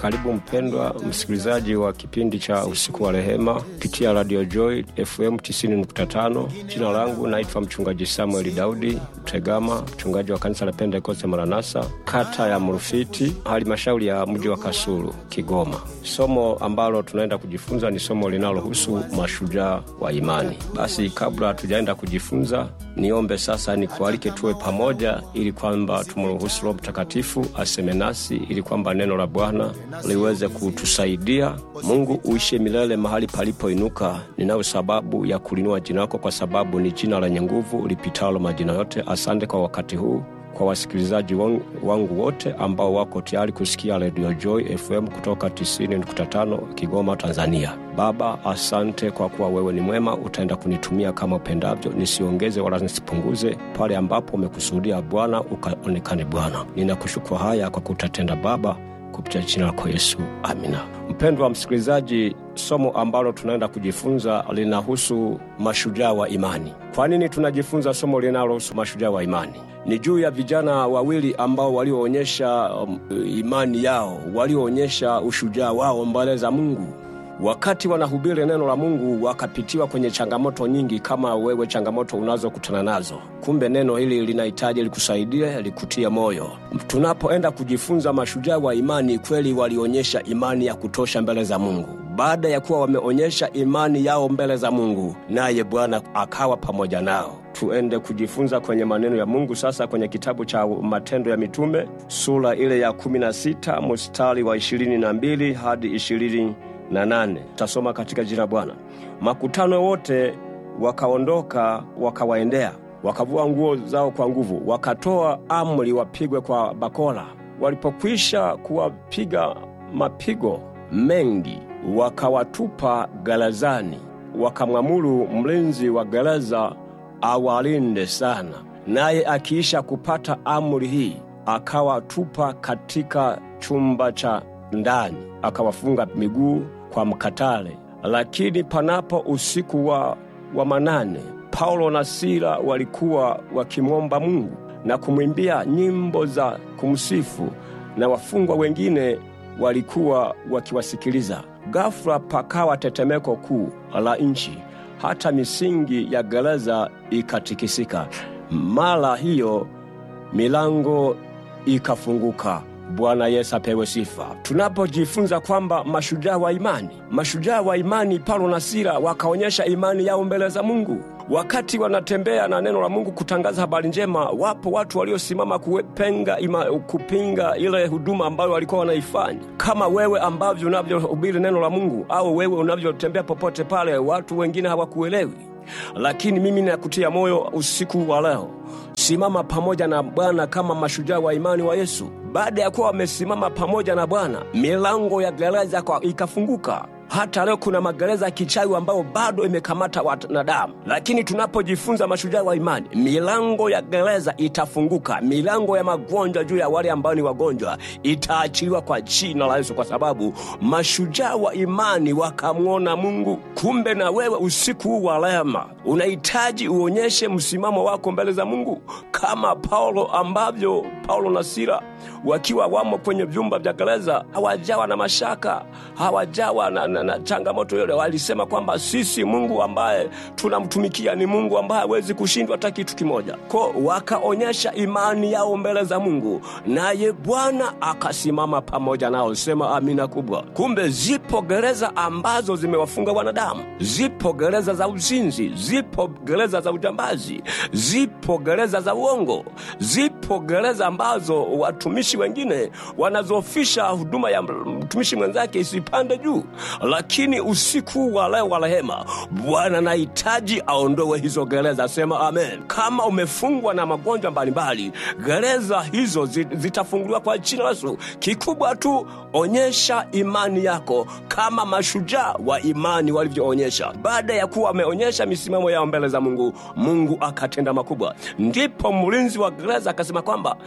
Karibu mpendwa msikilizaji wa kipindi cha usiku wa rehema kupitia Radio Joy FM 90.5. Jina langu naitwa mchungaji Samuel Daudi Tegama, mchungaji wa kanisa la Pentekoste Maranatha, kata ya Mrufiti, halmashauri ya mji wa Kasulu, Kigoma. Somo ambalo tunaenda kujifunza ni somo linalohusu mashujaa wa imani. Basi kabla hatujaenda kujifunza, niombe sasa nikualike tuwe pamoja, ili kwamba tumruhusu Roho Mtakatifu aseme nasi, ili kwamba neno la Bwana liweze kutusaidia. Mungu uishe milele mahali palipoinuka. Ninayo sababu ya kulinua jina lako, kwa sababu ni jina lenye nguvu lipitalo majina yote. Asante kwa wakati huu kwa wasikilizaji wangu wote ambao wako tayari kusikia Radio Joy FM kutoka 90.5 Kigoma, Tanzania. Baba, asante kwa kuwa wewe ni mwema, utaenda kunitumia kama upendavyo, nisiongeze wala nisipunguze. Pale ambapo umekusudia Bwana, ukaonekane Bwana. Ninakushukuru haya kwa kutatenda Baba, kupitia jina lako Yesu, amina. Mpendwa msikilizaji, somo ambalo tunaenda kujifunza linahusu mashujaa wa imani. Kwa nini tunajifunza somo linalohusu mashujaa wa imani? Ni juu ya vijana wawili ambao walioonyesha um, imani yao, walioonyesha ushujaa wao mbele za Mungu wakati wanahubiri neno la Mungu wakapitiwa kwenye changamoto nyingi, kama wewe changamoto unazokutana nazo. Kumbe neno hili linahitaji likusaidie, likutie moyo. Tunapoenda kujifunza mashujaa wa imani, kweli walionyesha imani ya kutosha mbele za Mungu. Baada ya kuwa wameonyesha imani yao mbele za Mungu, naye Bwana akawa pamoja nao. Tuende kujifunza kwenye maneno ya Mungu sasa, kwenye kitabu cha Matendo ya Mitume sura ile ya 16 mstari wa 22 hadi 20 na nane. Tasoma katika jina Bwana. Makutano wote wakaondoka wakawaendea, wakavua nguo zao kwa nguvu, wakatoa amri wapigwe kwa bakora. Walipokwisha kuwapiga mapigo mengi, wakawatupa gerezani, wakamwamuru mlinzi wa gereza awalinde sana. Naye akiisha kupata amri hii, akawatupa katika chumba cha ndani, akawafunga miguu kwa mkatale. Lakini panapo usiku wa, wa manane, Paulo na Sila walikuwa wakimwomba Mungu na kumwimbia nyimbo za kumsifu, na wafungwa wengine walikuwa wakiwasikiliza. Ghafula pakawa tetemeko kuu la nchi, hata misingi ya gereza ikatikisika. Mara hiyo milango ikafunguka. Bwana Yesu apewe sifa. Tunapojifunza kwamba mashujaa wa imani, mashujaa wa imani, Paulo na Sila wakaonyesha imani yao mbele za Mungu. Wakati wanatembea na neno la Mungu kutangaza habari njema, wapo watu waliosimama kupenga ima, kupinga ile huduma ambayo walikuwa wanaifanya. Kama wewe ambavyo unavyohubiri neno la Mungu au wewe unavyotembea popote pale, watu wengine hawakuelewi lakini mimi nakutia moyo usiku wa leo, simama pamoja na Bwana kama mashujaa wa imani wa Yesu. Baada ya kuwa wamesimama pamoja na Bwana, milango ya gereza ikafunguka. Hata leo kuna magereza ya kichawi ambayo bado imekamata wanadamu, lakini tunapojifunza mashujaa wa imani, milango ya gereza itafunguka. Milango ya magonjwa juu ya wale ambao ni wagonjwa itaachiliwa kwa jina la Yesu, kwa sababu mashujaa wa imani wakamwona Mungu. Kumbe na wewe usiku huu wa rehema unahitaji uonyeshe msimamo wako mbele za Mungu kama Paulo ambavyo Paulo na Sila wakiwa wamo kwenye vyumba vya gereza hawajawa na mashaka, hawajawa na, na, na changamoto yote. Walisema kwamba sisi Mungu ambaye tunamtumikia ni Mungu ambaye hawezi kushindwa hata kitu kimoja. Ko wakaonyesha imani yao mbele za Mungu, naye Bwana akasimama pamoja nao. Sema amina kubwa. Kumbe zipo gereza ambazo zimewafunga wanadamu, zipo gereza za uzinzi, zipo gereza za ujambazi, zipo gereza za uongo, zipo gereza ambazo watumishi wengine wanazofisha huduma ya mtumishi mwenzake isipande juu. Lakini usiku wa leo wa rehema, Bwana nahitaji aondoe hizo gereza. Sema amen. Kama umefungwa na magonjwa mbalimbali, gereza hizo zitafunguliwa kwa jina la Yesu. Kikubwa tu onyesha imani yako kama mashujaa wa imani walivyoonyesha. Baada ya kuwa wameonyesha misimamo yao mbele za Mungu, Mungu akatenda makubwa. Ndipo mlinzi wa gereza akasema kwamba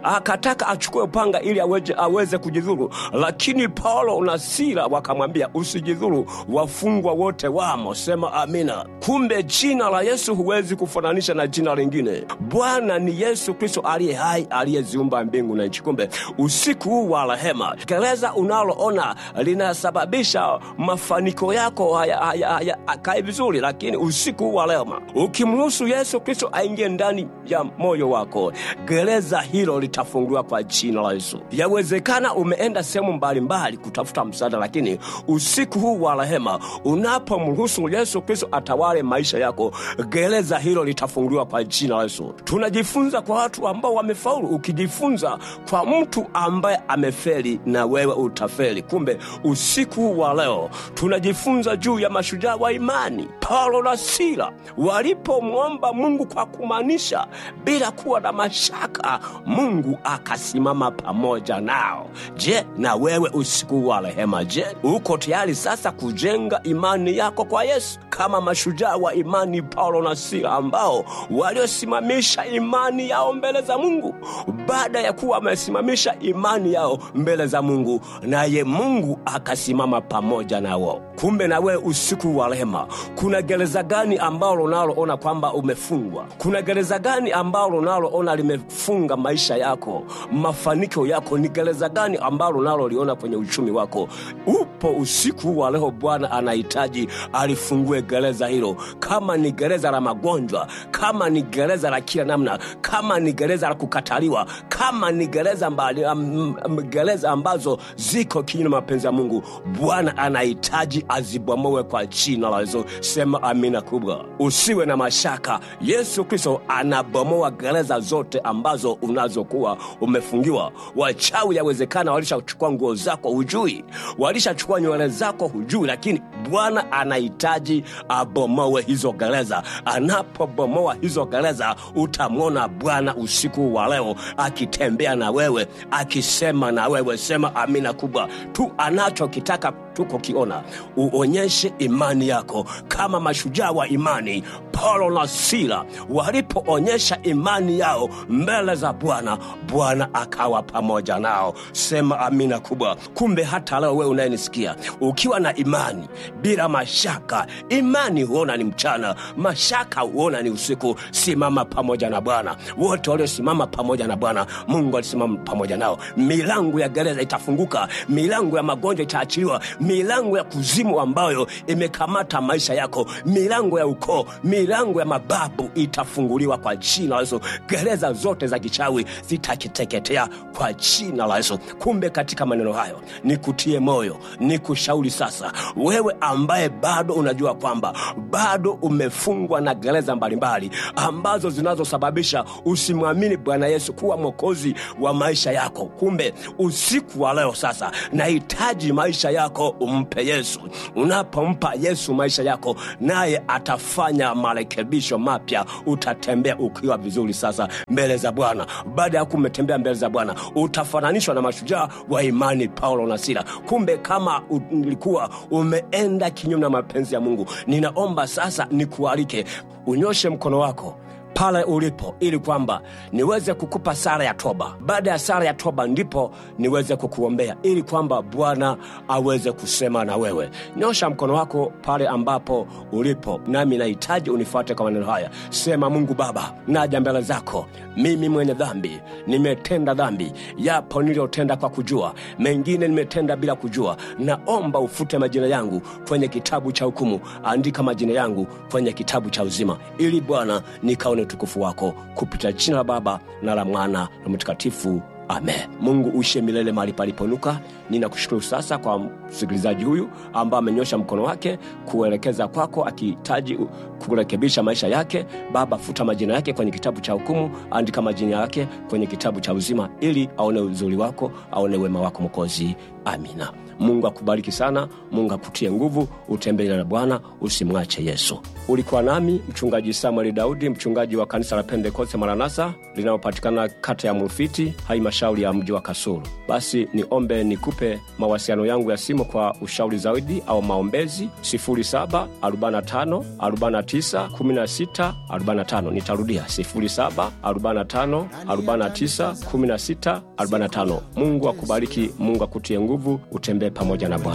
akataka achukue upanga ili aweze, aweze kujidhuru, lakini Paulo na Sila wakamwambia usijidhuru, wafungwa wote wamo. Sema amina. Kumbe jina la Yesu huwezi kufananisha na jina lingine. Bwana ni Yesu Kristo aliye hai, aliyeziumba mbingu na nchi. Kumbe usiku huu wa rehema, gereza unaloona linasababisha mafanikio yako hayakae haya, haya, vizuri, lakini usiku huu wa rehema, ukimruhusu Yesu Kristo aingie ndani ya moyo wako, gereza hilo litafunguliwa kwa jina la Yesu. Yawezekana umeenda sehemu mbalimbali kutafuta msaada, lakini usiku huu wa rehema, unapomruhusu Yesu Kristo atawale maisha yako, gereza hilo litafunguliwa kwa jina la Yesu. Tunajifunza kwa watu ambao wamefaulu. Ukijifunza kwa mtu ambaye amefeli, na wewe utafeli. Kumbe usiku huu wa leo tunajifunza juu ya mashujaa wa imani. Paulo na Sila walipomwomba Mungu kwa kumaanisha bila kuwa na mashaka, Mungu akasimama pamoja nao. Je, na wewe usiku wa rehema, je, uko tayari sasa kujenga imani yako kwa Yesu kama mashujaa wa imani Paulo na Sila ambao waliosimamisha imani yao mbele za Mungu? Baada ya kuwa wamesimamisha imani yao mbele za Mungu, naye Mungu akasimama pamoja nao. Kumbe na wewe usiku wa rehema, kuna gereza gani ambalo unaloona kwamba umefungwa? Kuna gereza gani ambalo unaloona limefunga maisha yako, mafanikio yako? Ni gereza gani ambalo unaloliona kwenye uchumi wako? Upo usiku wa leo, Bwana anahitaji alifungue gereza hilo. Kama ni gereza la magonjwa, kama ni gereza la kila namna, kama ni gereza la kukataliwa, kama ni gereza, mbali, um, um, gereza ambazo ziko kinyume na mapenzi ya Mungu, Bwana anahitaji azibomowe kwa jina la Yesu. Sema amina kubwa, usiwe na mashaka. Yesu Kristo anabomoa gereza zote ambazo unazokuwa umefungiwa. Wachawi yawezekana walishachukua nguo zako hujui, walishachukua nywele zako hujui, lakini Bwana anahitaji abomowe hizo gereza. Anapobomoa hizo gereza, utamwona Bwana usiku wa leo akitembea na wewe, akisema na wewe. Sema amina kubwa tu. Anachokitaka tuko kiona, uonyeshe imani yako kama mashujaa wa imani. Paulo na Sila walipoonyesha imani yao mbele za Bwana, Bwana akawa pamoja nao. Sema amina kubwa. Kumbe hata leo wewe unayenisikia ukiwa na imani bila mashaka, imani huona ni mchana, mashaka huona ni usiku. Simama pamoja na Bwana. Wote waliosimama pamoja na Bwana, Mungu alisimama pamoja nao. Milango ya gereza itafunguka, milango ya magonjwa itaachiliwa, milango ya kuzimu ambayo imekamata maisha yako, milango ya ukoo, milango ya mababu itafunguliwa kwa jina la Yesu. Gereza zote za kichawi zitakiteketea kwa jina la Yesu. Kumbe katika maneno hayo nikutie moyo, nikushauri sasa, wewe ambaye bado unajua kwamba bado umefungwa na gereza mbalimbali ambazo zinazosababisha usimwamini Bwana Yesu kuwa mwokozi wa maisha yako. Kumbe usiku wa leo sasa, nahitaji maisha yako umpe Yesu. Unapompa Yesu maisha yako, naye atafanya marekebisho mapya. Utatembea ukiwa vizuri sasa mbele za Bwana. Baada ya kuwa umetembea mbele za Bwana, utafananishwa na mashujaa wa imani Paulo na Sila. Kumbe kama ulikuwa umeenda kinyume na mapenzi ya Mungu, ninaomba sasa nikualike unyoshe mkono wako pale ulipo ili kwamba niweze kukupa sala ya toba. Baada ya sala ya toba, ndipo niweze kukuombea ili kwamba Bwana aweze kusema na wewe. Nyosha mkono wako pale ambapo ulipo, nami nahitaji unifuate kwa maneno haya. Sema: Mungu Baba, naja mbele zako, mimi mwenye dhambi, nimetenda dhambi. Yapo niliyotenda kwa kujua, mengine nimetenda bila kujua. Naomba ufute majina yangu kwenye kitabu cha hukumu, andika majina yangu kwenye kitabu cha uzima, ili Bwana nikaone utukufu wako kupitia jina la Baba na la Mwana na Mtakatifu. Amen. Mungu uishe milele mahali paliponuka. Ninakushukuru sasa kwa msikilizaji huyu ambaye amenyosha mkono wake kuelekeza kwako, akihitaji kurekebisha maisha yake. Baba, futa majina yake kwenye kitabu cha hukumu, andika majina yake kwenye kitabu cha uzima, ili aone uzuri wako, aone wema wako Mwokozi. Amina. Mungu akubariki sana, Mungu akutie nguvu, utembee na Bwana, usimwache Yesu. Ulikuwa nami mchungaji Samueli Daudi, mchungaji wa kanisa la Pentekoste Maranatha linalopatikana kata ya Mrufiti, halmashauri halmashauri ya mji wa Kasulu. Basi niombe nikupe mawasiliano yangu ya simu kwa ushauri zaidi au maombezi 0745 49 16 45. Nitarudia 0745 49 16 45. Mungu akubariki, Mungu akutie nguvu, utembee pamoja na Bwana.